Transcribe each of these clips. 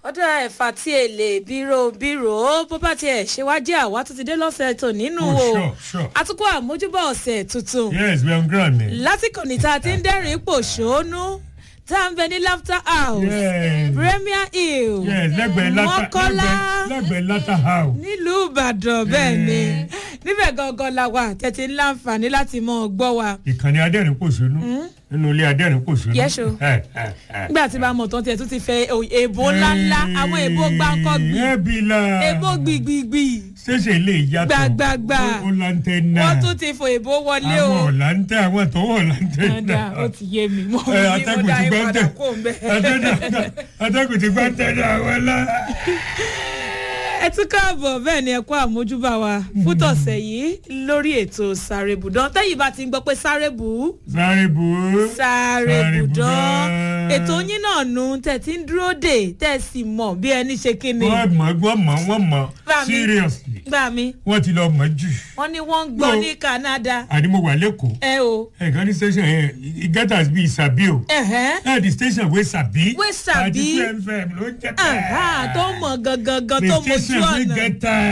ọ̀dà ẹ̀fà tí èlé bírò bírò bó bá tiẹ̀ ṣe wá jẹ́ àwa tó ti dé lọ́sẹ̀ tó nínú Oh, o sure, sure. àtúkọ̀ àmójúbọ̀ ọ̀sẹ̀ tuntun yes we are on ground ni. lásìkò ní tá a ti ń dẹ́rìn pòṣónú tá a ń bẹ ní laughter house yes premier hill yes lẹ́gbẹ̀ẹ́ lata mọ́kọ́lá lẹ́gbẹ̀ẹ́ lẹ́gbẹ̀ẹ́ lata house. nílùú ìbàdàn bẹ́ẹ̀ ni níbẹ̀ gangan la wà tẹ̀tí ń láǹfààní láti mọ̀ ọ́ gbọ́ wa ìkànnì adẹ́rìn pòṣónú nínú ilé adẹ́rìn pòṣónú. Yes, o. nígbà tí bá mọ̀ tán tiẹ̀ tún ti fẹ́ èbó ńláńlá àwọn èbó gbáǹkọ́ gbì ẹbí la èbó gbìgbìgbì ṣẹ̀ṣẹ̀ lè yàtọ̀ Gbàgbàgbà. ó ó lantẹ náà wọ́n tún ti fò èbó wọlé o àwọn ọ̀làǹtẹ̀ àwọn tọwọ́ ọ̀làǹtẹ̀ ọ̀dà náà. ó ti yé mi mo Ẹ, ní mo atẹ́gùn dá ti yín gbá padà tẹ̀ kó ń bẹ́ẹ̀. Atẹ́gùn- atẹ́gùn ti gbá tẹ̀lé àwọn lá. ẹ tún káàbọ̀ bẹ́ẹ̀ ni ẹ kó àmójúbà wa fún tọ̀sẹ̀ yìí lórí ètò sàrèbùdán tẹ́yìn bá ti ń gbọ́ pé sàrèbù sáré bù ú. sàrèbùdán Sàrèbùdán. ètò yín náà nu tẹ̀ tí ń dúró dè tẹ̀ sì mọ̀ bí ẹni ṣe kíni wọ́n mọ̀ wọ́n mọ̀ wọ́n mọ̀ Bá mi. seriously gbà mí wọ́n ti lọ mọ̀ jù. wọ́n ní wọ́n ń gbọ́ No. ní canada àní mo wà lẹ́kọ̀ọ́ ẹ o ẹ̀kan ní station yẹn e get as be sabi o. ẹ̀hẹ́n ẹ̀ di station wey sabi. Wey sabi. àti two fm ló ń jẹ́ àhá tó mọ̀ gangan gan the tó mojú station wey ọ̀nà. get time.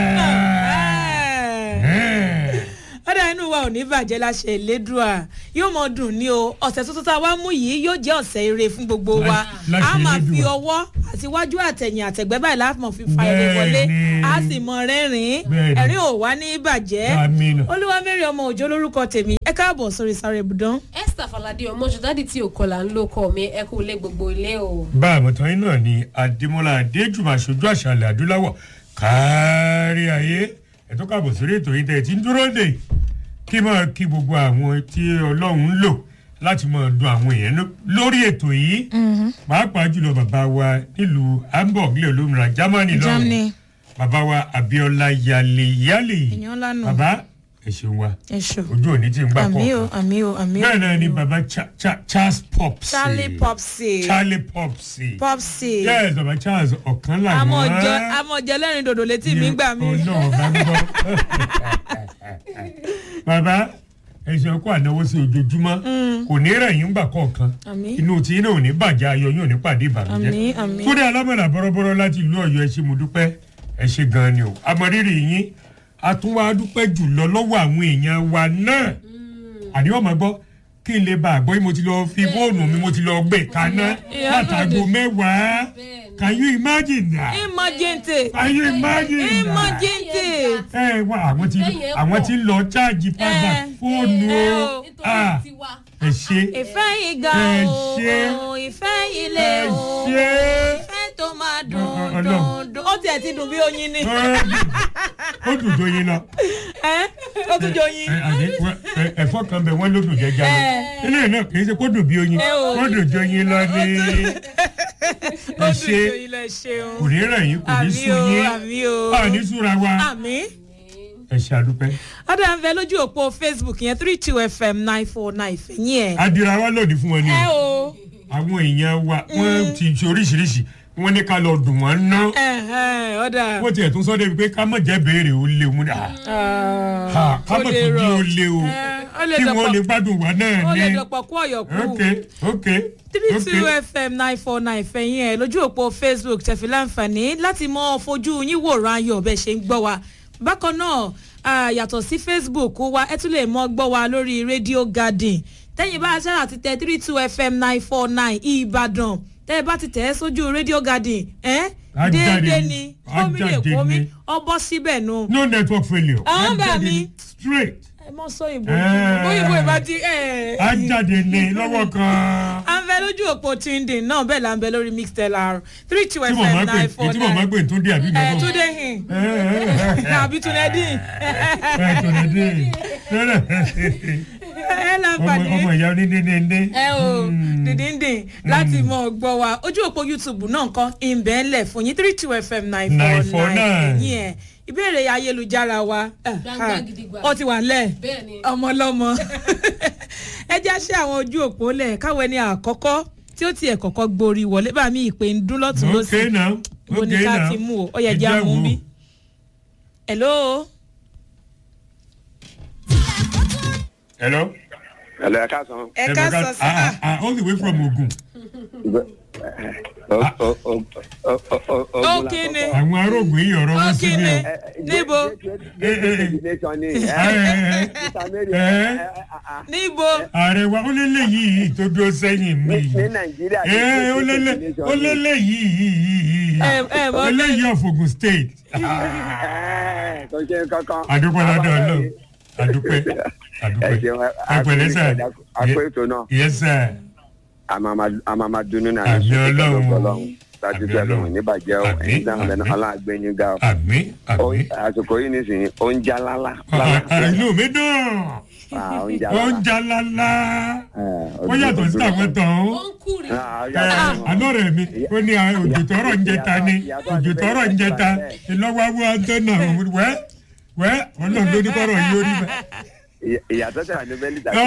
Ẹ̀hẹ́n. ọ̀dà inú wa ò ní bàjẹ́ láṣẹ ìlédùá yóò mọ dùn ní o ọ̀sẹ̀ tuntun tá a wá mú yìí yóò jẹ́ ọ̀sẹ̀ ire fún gbogbo wa Lá- láṣẹ a máa fi Elédùà. ọwọ́ àtiwájú àtẹ̀yìn àtẹ̀gbẹ́ báyìí láti mọ̀ fi fa ire wọlé Bẹ́ẹ̀ni. a sì mọ rẹ́rìn-ín Bẹ́ẹ̀ni. ẹ̀rín ò wá ní bàjẹ́ Àmín. olúwa mẹ́rin ọmọ òjò lórúkọ tèmi ẹ káàbọ̀ sórí sáré ibùdán. esther falade ọmọ ṣọdádì tí òkọlà ń lò kọ mi ẹ kú ilé gbogbo ilé o. bá àmọ̀tán yín náà ni adémọlá adéjùmọ̀ aṣojú àṣàlẹ̀ adúláwọ̀ kárí ayé ẹ̀tọ́ kàbọ̀ sórí ètò yìí tẹ̀ ẹ̀ tí ń dúró dè kí máa kí gbogbo àwọn tí ọlọ́run ń lò láti máa dun àwọn èèyàn ló- lórí ètò yìí pàápàá jùlọ bàbá wa nílùú hamburg lè olómìnira germany lọ́wọ́ Germany. bàbá wa abiola yale yale èèyàn ńlá nù bàbá ẹ ṣeun wa ẹ ṣò ojú òní tí ń gbà àmì o kọ̀ọ̀kan àmì o àmì o bẹ́ẹ̀ náà ni bàbá Cha- Cha- charles popsi charlie popsi charlie popsi popsi yes baba charles ọ̀kan làwọn. amọ̀jọ amọ̀jọ lẹ́rìn dòdò létí mi gbà mí. ọlọ́run bá ń gbọ́. bàbá ẹ̀sìn ọkọ̀ ànáwó sí ojoojúmọ́ kò ní rẹ̀yìn gbà kọ̀ọ̀kan Àmín. inú tí iná ò ní bàjẹ́ ayọ̀ yóò ní pàdé ìbànújẹ́. Àmín, àmín. fúnni alámọ̀lá bọ́rọ́bọ́rọ́ láti ìlú ọ̀yọ́ ẹ ṣé mo dúpẹ́ ẹ ṣé gan-an ni o àmọ̀rírì yín àtúnwá dúpẹ́ jùlọ lọ́wọ́ àwọn èèyàn wa náà àníwọ̀n máa gbọ́ kí n lè bá a gbọ́ yìí mo ti lọ fi fóònù mi mo ti lọ gbé kaná Ìyá látago lóde. mẹ́wàá can you imagine that emergency can you imagine that emergency ẹ wá àwọn tí Lẹ́yìn àwọn ẹ̀pọ̀. tí ń lọ cháàjì padà Ẹ. fóònù Ẹ o o. Ah, nítorí tiwa. ẹ ṣe ìfẹ́ yìí ga Ẹ o ṣé. o, ìfẹ́ yìí lé ẹ o ṣe ìfẹ́ tó máa dùn Ọlọ́run. dùn dùn ó tiẹ̀ ti dùn bí oyin ni ó dùn tó yín lọ ẹ ó tún jọ oyin Ẹ, àní, wọ́n- ẹ, ẹ̀fọ́ kan bẹ̀ wọ́n ló dùn jẹjẹ lọ Ẹ. ilé náà kì í ṣe kó dùn bí oyin Ẹ o. ó dùn jó yín lọ ní ó ẹ dùn ṣe jọ oyin lẹ ṣeun kò ní rẹ̀ yín kò ní àmì sùn o yín àmì o àní súra wa àmì. ẹ ṣe àdúpẹ́ ọ̀dà ń bẹ lójú òpó facebook yẹn three two fm nine four nine fẹ̀yìn ẹ̀. adira wa lòdì fún wọn ni ẹ o o àwọn èèyàn wa wọ́n ti ṣe oríṣiríṣi wọ́n ní ká lọ dùn wọ́n ná ẹ̀hẹ́n, ọ̀dà wọ́n tiẹ̀ tún sọ débi pé ká mọ̀ jẹ́ béèrè ó lé mu ní à Ah, ká ó mọ̀ lè tó bí rọ̀. ó lé o Ẹ, ó lè kí wọ́n dọ̀pọ̀- lè gbádùn wa náà ó lè ní dọ̀pọ̀ kú ọ̀yọ̀kú. ok ok three ok two fm nine four nine fẹ̀yìn ẹ̀ lójú òpó facebook tẹ̀fí láǹfààní láti mọ fojú yín wòran ayọ̀ bẹ́ẹ̀ ṣe ń gbọ́ wa bákan náà ah, yàtọ̀ sí facebook wa ẹ tún lè mọ gbọ́ wa lórí radio garden tẹ́yìn bá aṣáájú àti tẹ three two fm nine four nine ìbàdàn tẹ́yìn bá ti tẹ̀ ẹ́ sójú radio garden ẹ́ Á jáde déédéé ni. ni Á kómi lè jáde kómi ni. ọbọ̀ síbẹ̀ nu no network failure Àwọn Á bá jáde mi. ní straight ẹ mọ sọ ìbò Ẹ. bóyìnbó ìbá ti ẹ. á jáde ní lọ́wọ́ kan à ń bẹ lójú òpó tindin náà bẹ́ẹ̀ là ń bẹ lórí mixtelar three two tí mo máa fm gbé nine four tí mo máa nine gbé tó dé àbí ẹ mẹ́fọ́ túnde hin ẹ ẹ ẹ nàbí túnẹdín ẹ tó lè dé ẹ ọmọ láǹfààní ọmọ ìyá onídéédéé ẹ o dìndíndín láti mọ gbọ́ wa ojú òpó youtube náà nǹkan ìbẹ̀ ńlẹ̀ fún yín three two fm nine four 949. nine ẹ̀yìn ẹ̀ ìbéèrè ayélujára wa eh, Gbangba ah, gidigba. ó ti wà ńlẹ̀ bẹ́ẹ̀ ni ọmọlọmọ ẹ já ṣe àwọn ojú òpó lẹ káwọn ẹni àkọ́kọ́ tí ó tiẹ̀ kọ́kọ́ gborí wọlé bá mi ìpè ń dún lọ́tún lọ́sì ok now ibo ni ok ká now ti mú o ó yẹ Ẹ jẹ́ já àmú wò. bí. hello hello. Hello, ẹ káàsán. ẹ ká sọ sí ah ah all the way from ogun. O- o- o- o- o- o- ó kíni àwọn arógbó yìí ọ̀rọ̀ wọn sí mi Ó o. Níbo? níbo ààrẹ wa ó lélẹ̀ yìí tó dúró sẹ́yìn mi ní yìí nàìjíríà Ẹ́, ó lélẹ̀ ó lélẹ̀ yìí Ẹ- ẹ mọ̀ eléyìí of Ogun State tó ṣe kankan. àdúpẹ́ lọ́dọ̀ ọlọ́run àdúpẹ́ ẹ àdúpẹ́ ṣeun ẹ pẹ̀lẹ́ sà àpò ètò náà yes sir àmàmà dunu náà Àmì Ọlọ́run. láti Àmì tẹ lóhùn Ọlọ́run. níbàjẹ́ o Àmì, ẹ̀yin dáhùn lẹ́nu àmì. ọlọ́àgbẹ́yìn ga o. àmín àmín Ó- àsìkò yìí nísìnyí ó ń já lálá. Ah, ah, inú mi dùn Ah, ó ń já ó ń lálá. já lálá Eh, ó yàtọ̀ sí àwọn tán ó ó ń kúrì Ah, ó yàtọ̀ sí wọn. àná rẹ̀ mi ó ní ah, òjò tọrọ ń jẹta ni òjò tọrọ ń jẹta ìlọ́wọ́ antẹ́nà wẹ́ wẹ́ ọlọ́run ló ní kọ́rọ̀ yìí ó rí bẹ́ẹ̀. Ìyà- ìyàtọ̀ tẹ̀lé ní bẹ́ẹ̀lì tàbí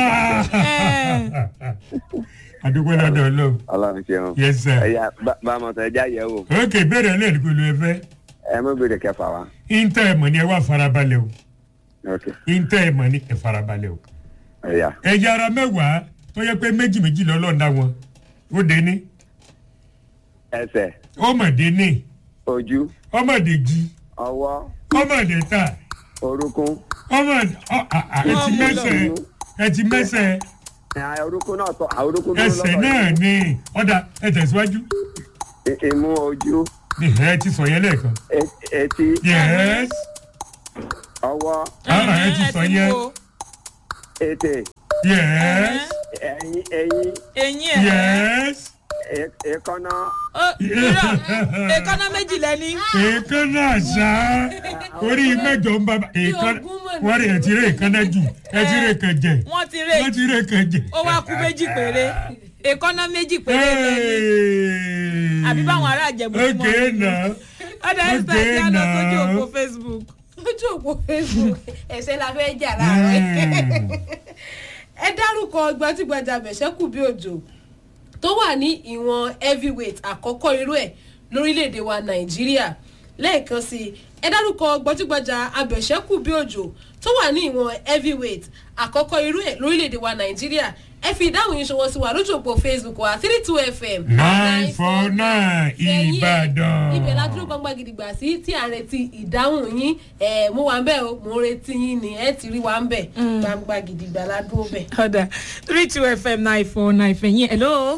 àdúgbò lọ́dọ̀ ọlọ́run ọlọ́run ṣeun. yes sir ẹ̀yà bá bá a mọ̀ sọ ẹja yẹ̀ wò ok bẹ́ẹ̀rẹ̀ lẹ́ẹ̀dí pẹ̀lú ẹ̀fẹ́ ẹ mú bèrè kẹfà wa. ìntẹ́ ẹ̀mọ̀ ni ẹ wá farabalẹ̀ o ok ìntẹ́ ẹ̀mọ̀ ni ẹ farabalẹ̀ o ẹ̀yà ẹ̀yà ara mẹ́wàá tó yẹ pé méjì méjì lọ́lọ́ọ̀dá wọn ó dé ní ẹsẹ̀ ọmọdé ní ojú ọmọdé jí ọwọ́ ọmọdé ta orúnkún ọmọdé ọ à- à, ẹ ti mẹ́sẹ̀ ẹ ti mẹ́sẹ̀ ẹ̀, orúnkún náà tọ́ àwọn orúnkún tó ẹsẹ̀ náà ní ọ̀dà ẹ tẹ̀síwájú I- imú ojú ẹ ti sọ yẹn lẹ́ẹ̀kan e- etí yes ọwọ́ ah, ẹ ti sọ yẹn ètè yes ẹ̀yìn ẹ̀yìn eyín ẹ̀ yes e- èékánná Ó, irọ́, èékánná méjì lẹ́ni èékánná àṣà orí mẹ́jọ ń bá èékánná wọ́n rí ẹ ti rí èékánná jù ẹ ti rí kẹjẹ wọ́n ti rè wọ́n ti rí kẹjẹ. ó wá kú méjì péré èékánná méjì péré lẹ́ni àbí báwọn ará àjẹmú ti mọ̀ okay now ọ̀dà ẹ̀sìn àti Okay, àlọ́ sójú now. òpó facebook lójú òpó facebook ẹsẹ la fẹ́ jà láàárọ̀ yìí. ẹ dárúkọ gbajúgbajà bẹ̀ṣẹ́kù bí òjò tó wà ní ìwọ̀n heavyweight àkọ́kọ́ irú ẹ̀ lórílẹ̀‐èdè wa nàìjíríà lẹ́ẹ̀kan sí i ẹ dárúkọ gbajúgbajà abẹ̀ṣẹ́kù bí òjò tó wà ní ìwọ̀n heavyweight àkọ́kọ́ irú ẹ̀ lórílẹ̀‐èdè wa nàìjíríà ẹ fi ìdáhùn yín ṣọwọ́ sí wa lójú òpó facebook wa three two fm nine four nine Ẹ̀yin ẹ̀, ìbàdàn. ibẹ̀ la dúró gbangba gidigba sí tí à ń retí ìdáhùn yín ẹ̀ mo wà ń bẹ̀ o mo ń retí yín ni ẹ̀ ti rí wa ń bẹ̀ gbangba gidigba la dúró bẹ̀. ọ̀dà three two fm nine four nine fẹ̀yìn hello.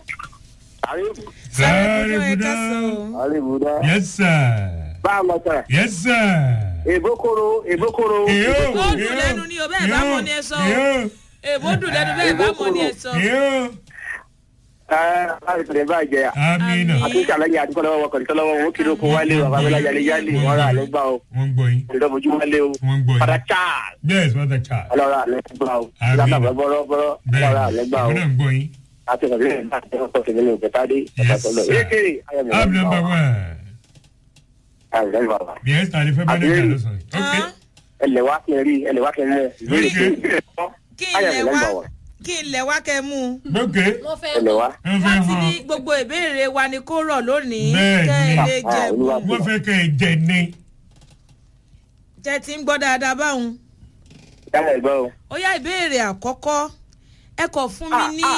sáré ẹ buda káàsán. àríwúdá yes sir bá a mọ̀ sọ̀rọ̀ yes sir. èbókòrò èbókòrò èyó Ó dùn lẹ́nu ni o, bẹ́ẹ̀ bá mọ̀ ni ẹ sọ o. èbó dùn lẹ́nu bẹ́ẹ̀ bá mọ̀ ní ẹ sọ. èyó ẹ láti tẹ̀lé báyìí amina Àmín. àti ìṣàlàyé àdúgbò lọ́wọ́ wọkọ̀ nítorí lọ́wọ́ wọn kiri oko wálé o àbábẹ́lá yálé yálé wọn rà ló gbà o wọ́n gbọ́ yín ìdọ́mojú wálé o wọ́n gbọ́ padà yín charles yes what a child. ọlọ́rà ló gbà o Àmín. látàbọ̀ bọ́rọ́bọ́rọ́ ọlọ́rà ló bẹ́ẹ̀ gbà o wọ́n náà ń gbọ́ yín. àti ìrọ̀lẹ́ láti ọkọ̀ tẹ̀lé ní òkètàdé Yes, sir. èké ayọ̀mí ab number one ayọ̀mí bàbá yes tàlẹ́ fẹ́ bá dé kà ló sọ yìí. ok Hàn? ẹlẹ̀ wá kí n rí ẹlẹ̀ wá kí n rẹ̀ kí ilẹ̀ wá kí ilẹ̀ wá kẹ́ mú un. ok wọ́n fẹ́ ẹlẹ̀ wá wọ́n fẹ́ wọ́n ti ní hàn gbogbo ìbéèrè wa ni kó rọ̀ lónìí Bẹ́ẹ̀ kẹ́ ẹ ni. lè Ah, jẹ̀bù. Olúwa. wọ́n fẹ́ kẹ́ ẹ jẹ ní. jẹ́ ti ń gbọ́ dáadáa báwọn. yálà ẹ̀gbọ́ o. ó yá ìbéèrè àkọ́kọ́ ẹ kọ̀ fún mi ní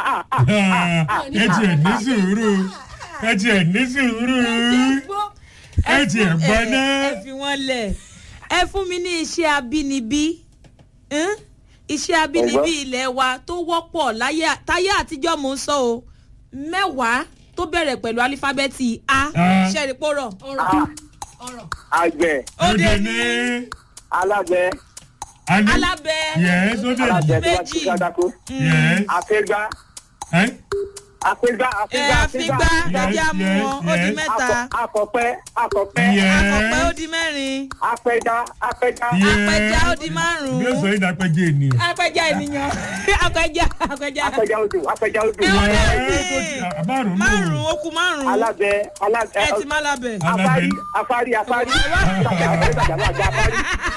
ẹ tiẹ̀ ní sùúrù ẹ tiẹ̀ ní sùúrù ẹ tiẹ̀ fún- gbọ́ ẹ- náà. ẹ fi wọ́n lẹ̀ ẹ fún mi ní iṣẹ́ abínibí Hn? iṣẹ́ abínibí ilẹ̀ wa tó wọ́pọ̀ láyé táyé àtijọ́ mò ń sọ o mẹ́wàá tó bẹ̀rẹ̀ pẹ̀lú alífábẹ́ẹ̀tì a Ah. ṣẹ́rìpọ̀rọ̀ ọ̀rọ̀ ọ̀rọ̀ àgbẹ̀ ó dé ní. ní alágbẹ̀ Ani- alábẹ́ Yes, ó dé ní. alágbẹ̀ tó bá méjì. ti kátàkó Yes. àfẹ́gbá Eh? àfẹ́gbá ẹ àfẹ́gbá àfigbá ẹjẹ́ àmú yes, wọn ó di yes. mẹ́ta akọ̀pẹ́ akọ̀pẹ́ Yes. akọ̀pẹ́ ó di mẹ́rin apẹja apẹja Yes. apẹja ó di bí ó sọ márùn-ún yìí dápẹ́jẹ́ ènìyàn. apẹja ènìyàn apẹja apẹja apẹja odò apẹja odò Ẹ wọ́n náà ní. Yes, márùn-ún ló. márùn-ún ó kù márùn-ún alágbẹ̀ ẹ alágbẹ̀ ti má lábẹ́. afárí afárí afárí afárí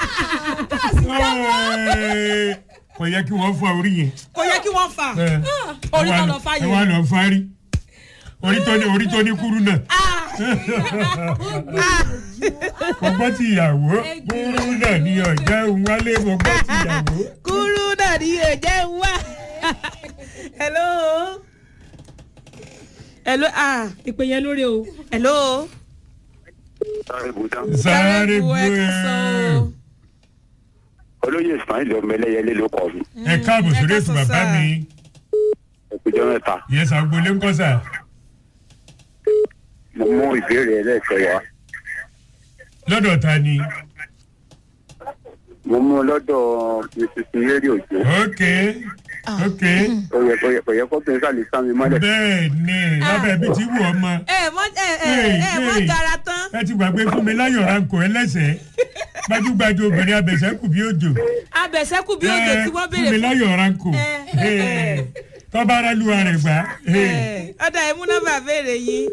Ẹ́ẹ̀, kò yẹ kí wọ́n fọ orí yẹn. kò yẹ kí wọ́n fà Ẹ, Orí ẹ wá tó lọ- lọ fá yẹn. ẹ wá lọ fárí orí tó ní orí tó ní kúrú náà. Gbogbo ti ìyàwó kúrú náà ní ọ̀já òun wálé gbogbo ti ìyàwó. kúrú náà ní èjẹ́ ń wá. hello. hello ah ìpè yẹn lórí o. hello. sáré bùdán. sáré bu ẹ ká sọ gbé o. olóyè ismail ọmọ ẹlẹ́yẹlé ló kọ́ mi. ẹ káàbọ̀ ẹ sórí ká ètò sọ bàbá sáà. mi ẹ̀kújọ́ mẹ́ta yẹn sàgbólé ń kọ́ sà. mo mú ìbéèrè ẹlẹ́ẹ̀kẹ́ wá. lọ́dọ̀ ta ni. mo mú un lọ́dọ̀ mrs mary òjò. ok ok ó yẹ kó yẹ kó yẹ kó bẹ́ẹ̀ sálẹ̀ sámi mọ́lẹ̀. bẹ́ẹ̀ ni lábẹ́ bí ti wù ọmọ ẹ mọ ẹ ẹ Hey, ẹ mọ hey. gara tán. ẹ ti gbàgbé fún mi láyọ̀ ránkò ẹlẹ́sẹ̀ gbajúgbajú obìnrin abẹ̀sẹ̀kù bí òjò. abẹ̀sẹ́kù bí oúnjẹ tí wọ́n fún mi béèrè fún. láyọ̀ ránkò Eh, tọ́ba aráàlúwa rẹ̀ gbà. ẹ, ọ̀dà ẹ̀ mú nọ́mbà béèrè yín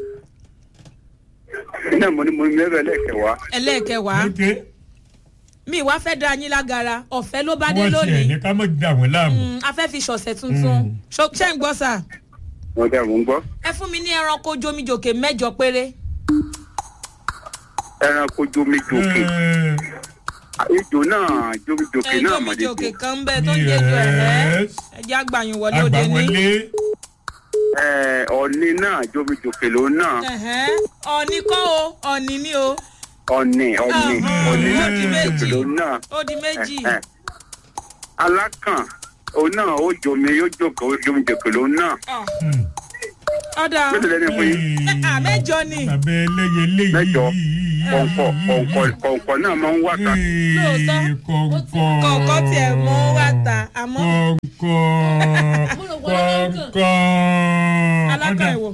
náà mo ní mo ní mẹ́rẹ̀ ẹlẹ́ẹ̀kẹ́ wá. ẹlẹ́ẹ̀kẹwàá ok mi wá fẹ́ dá yín lágara ọ̀fẹ́ ló bá dé wọ́n tiẹ̀ lónìí ní ká mọ̀ dà wọ́n láàmú. Mm, a fẹ́ fi ṣọ̀sẹ̀ tuntun Mm. Ṣo- ṣé ń gbọ́ sà mo dẹ̀ mò ń gbọ́. ẹ fún mi ní ẹranko jomijòkè mẹ́jọ péré ẹranko jomijoke Eh, ejò náà jomijoke ẹ náà jomijòkè mọ̀lẹ́jọ. kan ń bẹ tó ń jẹjọ ẹ̀ ẹ́ yes. ẹ jẹ́ àgbàyàn wọlé òde ní. agbawọlé ẹ ọ̀ni náà jomijoke ló náà Ẹ̀hẹ́n. ọ̀nì kọ́ o ọ̀nì ni o ọ̀nì ọ̀nì Ahàn. ọ̀ni ó di náà méjì jomijoke ló náà. ó di méjì Ẹ, ẹ. alákàn òun náà ó jomi yóò jókòó ó jomijoke ló náà. Ọ̀, Hmm. ọ̀dà mélòó lẹ́nu fún yín. Ah, mẹ́jọ ni. abẹ́ ẹlẹ́yẹ léyìí. Mẹ́jọ. kọ̀ǹkọ̀ kọ̀ǹkọ̀ kọ̀ǹkọ̀ náà máa ń wà ká. Lóòótọ́. kọ̀ǹkọ̀. kọ̀ọ̀kọ́ tiẹ̀ mọ́ wá ta àmọ́ kọ̀ǹkọ̀. Mo rò pé ọlọ́kàn. kọ̀ǹkọ̀. alákọ̀ Ọ̀dà. ìwò.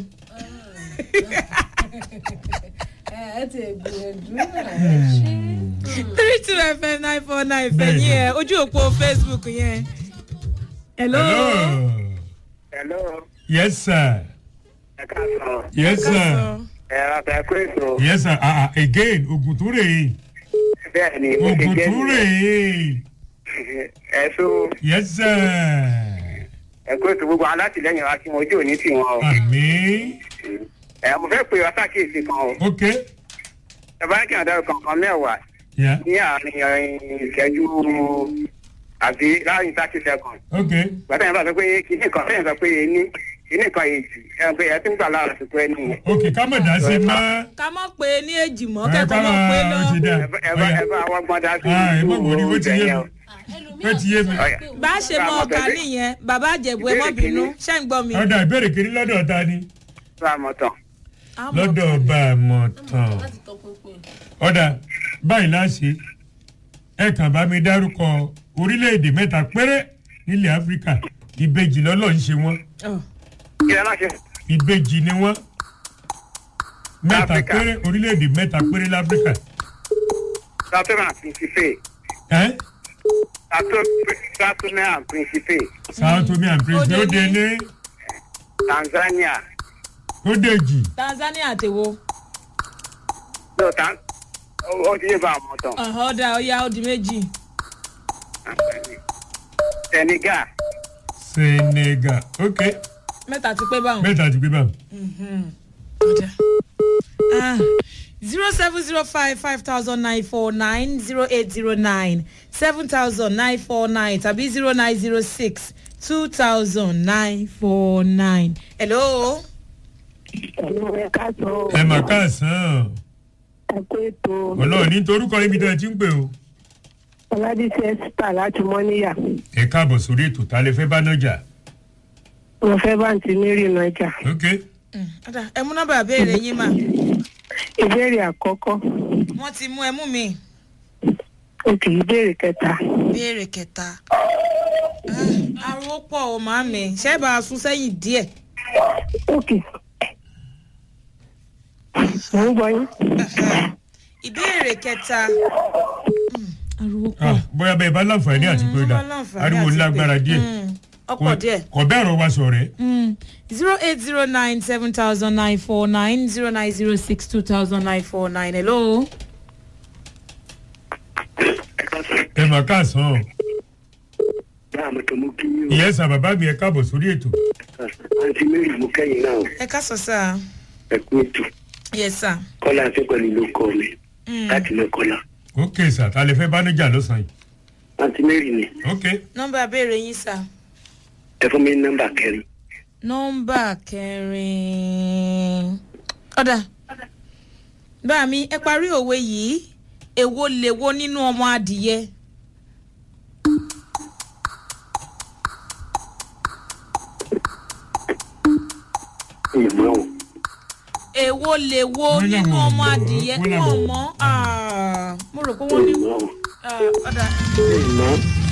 ẹ ẹ ti gbìyànjú ẹ ṣe. three two fm nine four nine fẹ̀yìn ẹ̀ ojú òpó facebook yẹn. hello. hello. hello yes sir. ẹ káàsán yes sir. Kásán. ẹ ra fẹ́ pé ètò yes sir. ah ah again ogun tó rè é. bẹ́ẹ̀ ni mo ti ogun jẹ́ tó rè é. ẹ tó yes sir. ẹ kó ètò gbogbo alátìlẹyìn wa kí wọn ojú òní tì wọn o. àmì. ẹ mo fẹ́ pè ọ́ sàkíyèsí kan o ok. ẹ bá kí n àdárò kankan mẹ́wàá yeah. ní àárín ẹ̀yìn ìṣẹ́jú àbí láàrin thirty seconds. ok. gbàtà yẹn bá sọ pé kíní kan sẹ́yìn sọ pé ení kíní kan èjì ẹ pé ẹ ti ń gbà lára àsìkò ẹni yẹn. ok ká mọ̀ dá sí mọ́. ká mọ̀ pé ní èjì mọ́ ẹ kẹ́kọ̀ọ́ ká mọ̀ pé lọ. ó ti dá. ẹ bá ẹ bá ẹ bá wọ́n gbọ́n dá sí Ah, ẹ má wọrí, ó ti yé mi. Ó ti yé mi. bá a ṣe mọ ọkà nìyẹn bàbá àjẹbù ẹ mọ́ bínú ṣé ń gbọ́ mi. ọ̀dà ìbéèrè kiri lọ́dọ̀ ta ni. bá a mọ̀ tán. Àmọ́ lọ́dọ̀ ọba àmọ̀ tán. láti tọpinpin. ọ̀dà báyìí láṣẹ ẹ kàn bá mi dárúkọ orílẹ̀-èdè mẹ́ta péré nílẹ̀ áfíríkà ìbejì lọ́lọ́ ń ṣe wọ́n ọ̀, kí ẹ má ṣe ìbejì ni wọ́n mẹ́ta Áfíríkà. péré orílẹ̀-èdè mẹ́ta péré láfíríkà. saturn and principe ẹ́ saturn and principe sao tome and prince Ó ó dé dé ní. ní tanzania ó dèjì tanzania àtẹ̀wò lọ́tà ó ti yé bá a mọ̀ tán. ọ̀hún ọ̀dà ọ̀yà ó di méjì. senegal senegal ok mẹ́ta ti pé báwọn. mẹ́ta ti gbé báwọn. ọ̀dà zero seven zero five five thousand nine four nine zero eight zero nine seven thousand nine four nine tàbí zero nine zero six two thousand nine four nine. hello. ẹ̀lú ẹ káàsán ẹ mà káàsán ẹ kó ètò ọlọ́run ní torúkọ ibi tó ẹ ti ń pè o. ọládìsí ẹ́sítà láti mọ́níyà ẹ káàbọ̀ sórí ètò ta lè fẹ́ bá náà jà. mo fẹ́ bá àǹtí mary nájà ok Mm, ọ̀dà ẹ mú nọ́mbà béèrè yín mà ìbéèrè àkọ́kọ́ wọ́n ti mú ẹ mú mi òkè ìbéèrè kẹta béèrè kẹta. Ah, ariwo pọ̀ o màámi ṣé ẹ bá a sún sẹ́yìn díẹ̀. òkè mò ń gbọ́ yín ìbéèrè kẹta. Mm, ariwo pọ̀. ah bóyá bẹ́ẹ̀ bá láǹfààní àti pé dà Wọ́n láǹfààní ariwo àti lágbára pé. díẹ̀ Mm, ọ̀pọ̀ díẹ̀. kò bẹ́ẹ̀ rọ wa sọ̀rẹ́. zero eight zero nine seven thousand nine four nine zero nine zero six two thousand nine four nine hello. ẹ mà káàsán báà mo tó mú kí yín ìyẹn sà bàbá mi ẹ káàbọ̀ sórí ètò. o àǹtí mary mú kẹ́yìn náà ẹ ká sọ sáà. ẹ kú ètò yes sir. kọ́lá afẹ́pẹ́lú ló kọ́ mi Mm. láti lọ kọ́lá ok sà ta lè fẹ́ bá náà jà lọ́sàn-án yìí. àǹtí mary ni ok nọ́mbà béèrè yín sà. ẹ fún mi ní nọ́mbà kẹrin nọ́mbà kẹrin. ọ̀dà bá mi ẹ parí òwe yìí èwo lèwo nínú ọmọ adìyẹ. ìmọ̀ o. èwo lèwo Wọ́n nínú làwọn ọmọ ò mọ̀, adìyẹ wọ́n tí làwọn wọ́n ò mọ̀ Ah, mo rò pé wọ́n ní ìmọ̀ o. ah, ọ̀dà ìmọ̀